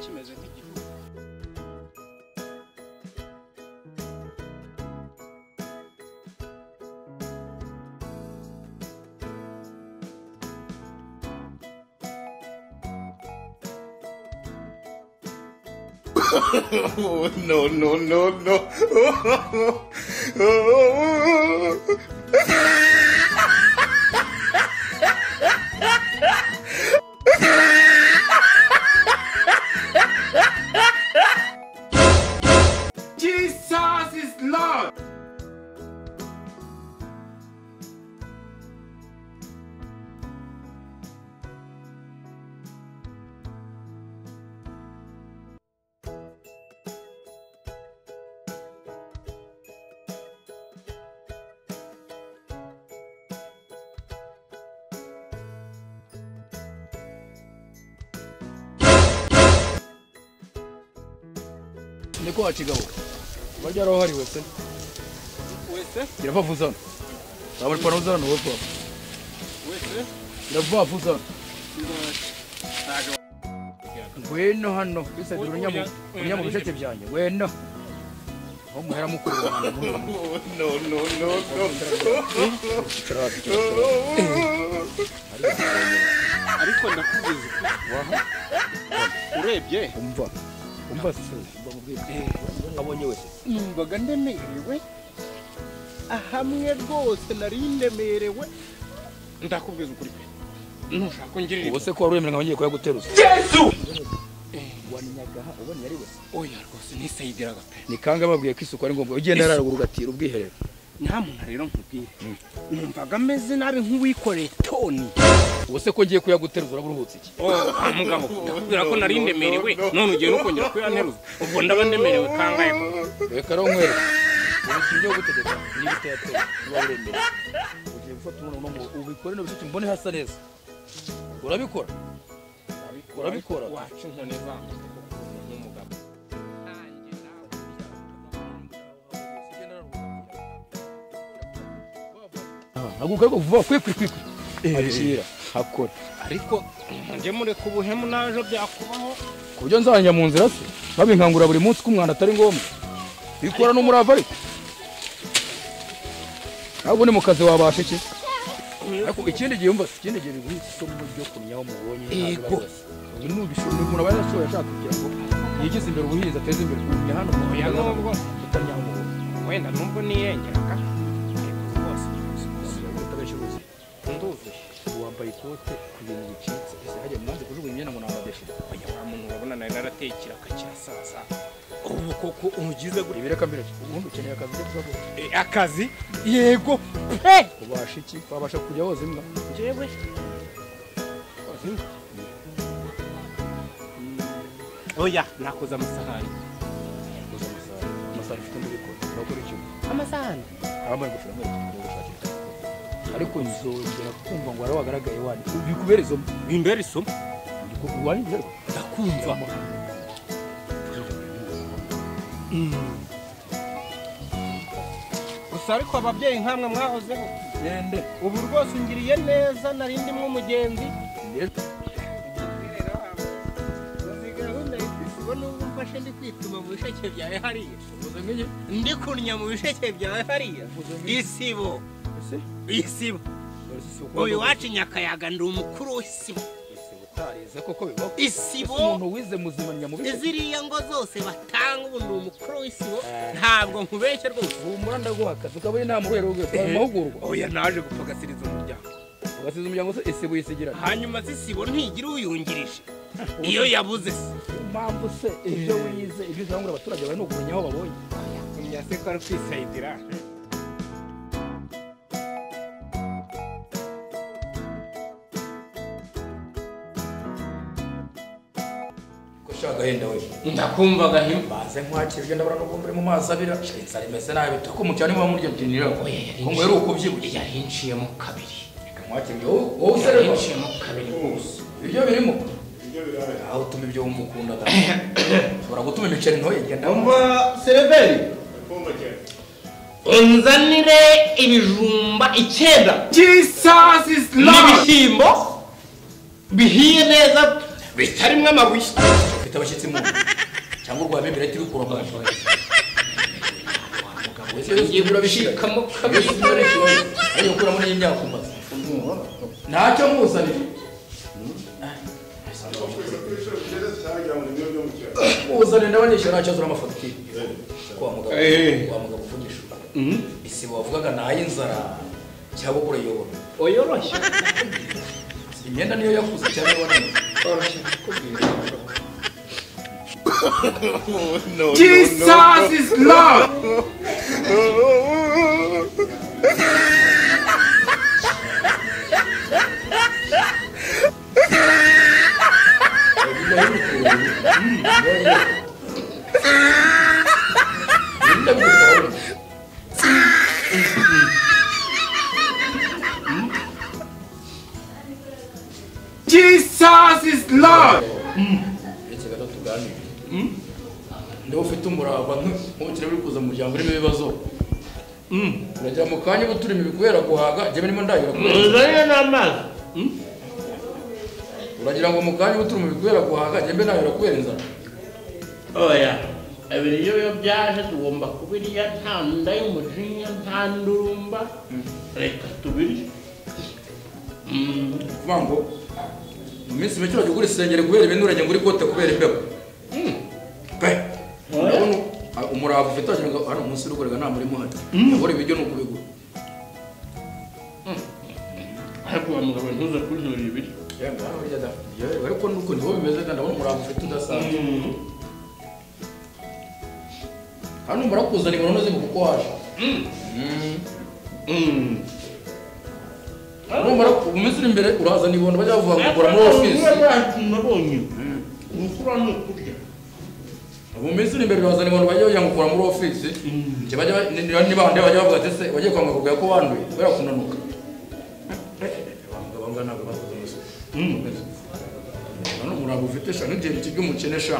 kimeze nk'igihugu Oh, no, no, no, no. Oh. Jesus is Lord. ni ko wacigabo barya arahariwe se wese kirava vuzana abari pana vuzana wofa wese kirava vuzana ndabasha ntabwo ngwino hano bisadura unyamu unyamu bisheke byanjye ngwino aho muhera mukuru wanjye Oh, no, no, no, no. ariko ndakubwiza waha urebye umva umva se umva mubwire abonye wese numvaga ndemerewe ahamwe rwose nari ndemerewe ndakubwiza ukuri pe ntushaka ko ngirira ubu ibyo se ko wari wemerewe ngiye kuyaguteruza Eh, wamenyaga ubona ari we oya rwose nisayidiraga pe ni kanga babwiye ko isuku ari ngombwa ugenda araruguru ugatira ubwiherero nta muntu rero nkubwiye numvaga ameze nabi nk'uwikoreye toni ubu se ko ngiye kuyaguteruza uraburuhutse iki ah mugabo ndakubwira ko nari ndemerewe none ugiye no kongera kuyanteruza ubwo ndaba ndemerewe kangahe ko reka rero nkwereke ubu ibyo gutegeka niba utayateye niba uremera ugiye gufata umuntu uno ngo ubikore nabyo ufite mbone hasa neza urabikora Urabikora? wacu inkoni zanjye nk'umugabo ntabwo ukora vuba kwikwi kwikwi akira akora ariko njye mureka ubuhemu naje byakubaho ku buryo nzajya mu nzira se babinkangurira buri munsi ko umwanda atari ngombwa bikora n'umurava ariko ntabwo ni mu kazi wabasha iki ariko ikindi gihe umva se ikindi gihe biguha isomo ryo kumenya aho mubonye Yego. uyu ni ubishoboye umuntu aba yarashoboye ashaka kugira ngo yigize imbere ubuhinzi ateze imbere kumenya hano Oya, nubwo. utamenya aho mubonye wenda nubwo niyengeraga ariko rwose utabenshi uruzi nduzuye wambaye ikote ku bintu bicitse ese hajya mwanze kujugunya imyenda ngo nabadefite oya wa muntu urabona nari narateye ikiraka cya saa saba ubu koko ungize gutya ibi reka mbere ubundi ukeneye akazi ko kuzaguha Eh, akazi yego pe ubasha iki wabasha kujya woza imbwa njyewe oya nakoze amasahani koza amasahani amasahani ufite muri ikora urakora iki amasahani abambaye ingofero muri ikora gushakira ariko nzongera kumva ngo wari wagaragaye wani bikubera izo mbi bimbera isomo wani rero ndakumva gusa ariko ababyeyi nkamwe mwahozeho ndende ubu rwose ungiriye neza nari ndimwe umugenzi ndende n'ubwo mfashe ndi kwituma mu bisheke byawe hariya uvuze nk'iyi ndi kunnya mu bisheke byawe hariya isibo ese isibo dore si uko uyu iwacu nyakayaga ndi umukuru w'isibo ese utarize koko bibaho isibo umuntu wize muzima nyamubiri ziriya ngo zose batanga ubu ndi umukuru w'isibo ntabwo nkubeshya rwose humura ndaguha akazi ukaba uri nta murwego rwe twaye mu mahugurwa oya naje gupagasiriza umuryango ugasiza umuryango se ese wisigirana hanyuma se isibo ntigira uyungirije iyo yabuze se impamvu se ibyo wize ibyo uzahangura abaturage bari ni ukumenya aho babonye kumya se ko ari kwisayidira ko ushaka agahenda we ndakumva gahimba baze nkwakira ugenda barana ubumbure mu maso abira nsari mese nabi tuko mu cyaro niba murya byinira ko ngo yari ukubyibushye yari inciyemo kabiri reka nkwakira wowe wowe usererwa inciyemo kabiri rwose ibyo birimo aho utuma ibyo wumva ukunda da ushobora gutuma imiceri ntoye genda wumva sereveri unzanire ibijumba icyenda Jesus is Lord. n'ibishyimbo bihiye neza bitarimo amabuye ufite abashyitsi mu nzu cyangwa urwabembera ati rukura mu nzu umugabo wese ugiye urabishika urabishikamo yesu kabiri none ariyo kuramo n'imyaka umaze ntacyo muzanira uzane n'abanyeshuri ntacyo azura amafagiture kwa mugabo Eh. kwa mugabo uvugisha isibo wavugaga ni ay'inzara cyangwa kurayobora oyoroshye imyenda niyo yakuze cyane wananiwe oroshye kukubwira Jesus is Lord. Jesus is Lord. uretse gato tuganire niba ufite umurava nk'ubukire buri kuza mu muryango urimo ibibazo uragira mu kanya uba turimo ibikubera guhaga jyewe nimo ndayura kubera uzanye n'amazi uragira ngo mu kanya uba turimo ibikubera guhaga jyewe nayura kubera inzara oya ibiryo iyo byaje tugomba kubirya nta nda y'umujinya nta ndurumba reka tubirye Mm. kuvuga ngo mu minsi mike urajya ugura isengeri kubera ibintu urajya ngo uri kote kubera imbeho pe urabona ah, umurava ufite wagira ngo hano umunsi urugorega nta murimo hano yabura ibiryo ni ukubigura ariko uwo mugabo ntuze kujura ibiryo Yemwe, hano burya da yewe, ariko nuko niho bimeze kandi ndabona umurava ufite udasanzwe hano murakuzana imibonano zimwe kuko waje Mm. Mm. numara ku minsi iri imbere urazana ibondo bajya bavuga ngo gura muri ofisi nabonye gukura ni ukurya mu minsi iri imbere urazana ibondo bajya bavuga ngo gura muri ofisi Njye bajya ba- ni- ni- niba handi bajya bavuga ati ese wagiye kwa muganga kubwira ko wanduye kubera kunanuka none umurava ufite sha n'igihe kirya umukene sha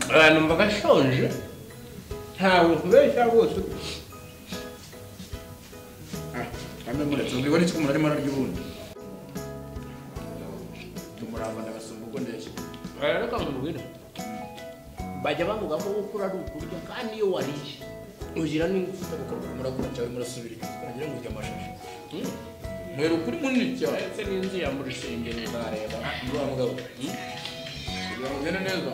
abantu bagashonje ntabwo kubeshya rwose kandi muretse ngo ibone icyo umuntu arimo ararya ubundi umurava ndabasumba ubwo ndeshya reka mubwire bajya bavuga ko gukura ari ukurya kandi iyo wariye ugira n'ingufu gukorwa muragura cyangwa murasubira inyuma wagira ngo ujya amashashi mwera ukuri munini cyane ndetse n'inzu ya muri sengeri ntareba Nduwa mugabo kugira ngo ugende neza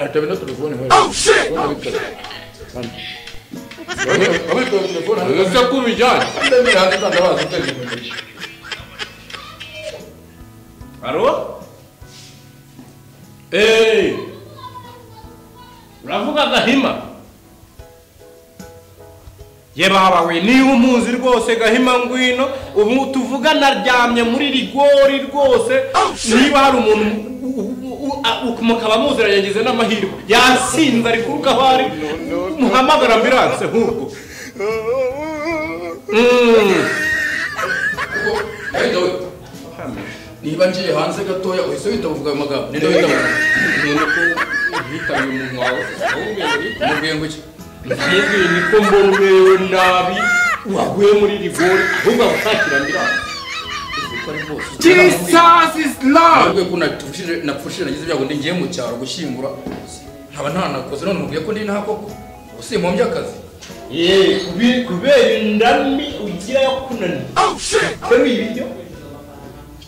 atabe na telefone hano oh shit abe telefone hano ese kubijyanye ndemye hano ndabaza telefone Halo? Hey! Uravuga Gahima? Ye baba we niba umuzi rwose Gahima ngwino ubu tuvuga naryamye muri rigori rwose niba hari umuntu mukaba muzira yagize n'amahirwe yasinze ari kuruka aho ari muhamagara ambiranse ahubwo Mm. Hey, Dawe. niba ngiye hanze gatoya uhise wita uvuga ayo magambo ninde wita ni uko uhitanye umuntu wawe umubwiye ngo iki yewe niko mbona uberewe nabi waguye muri rigori ahubwo agusakira ambiranse Jesus is Lord. ahubwo ko napfushije napfushije nagize ibyago ndi ngiye mu cyaro gushyingura nkaba ntanakoze none mubwiye ko ndi inaha koko ubu simpombye akazi Yewe kubi- kubera indami ugira yo kunanira utema ibiryo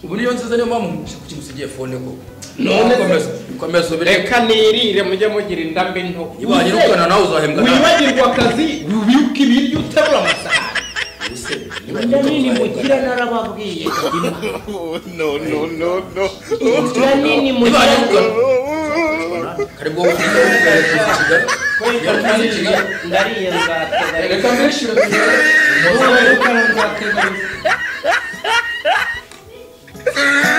ubu niyo nziza niyo mpamvu kimusigiye fone koko None se- komeza komeza ubire reka nirire mujye mugira indambi nto ibaye irukana nawe uzahembwa nawe wibagirwa akazi wibuka ibiryo uterura amasahani Ubuse, niba Kurya nini mukira uzahembwa narababwiye Oh, no, no, no, no. kurya nini nawe. Ibaye mukira irukana kari bwo bukira kuza kigali yari kuza kigali ndariye nzateganya reka mbishyure kigali wowe rukara nzateganya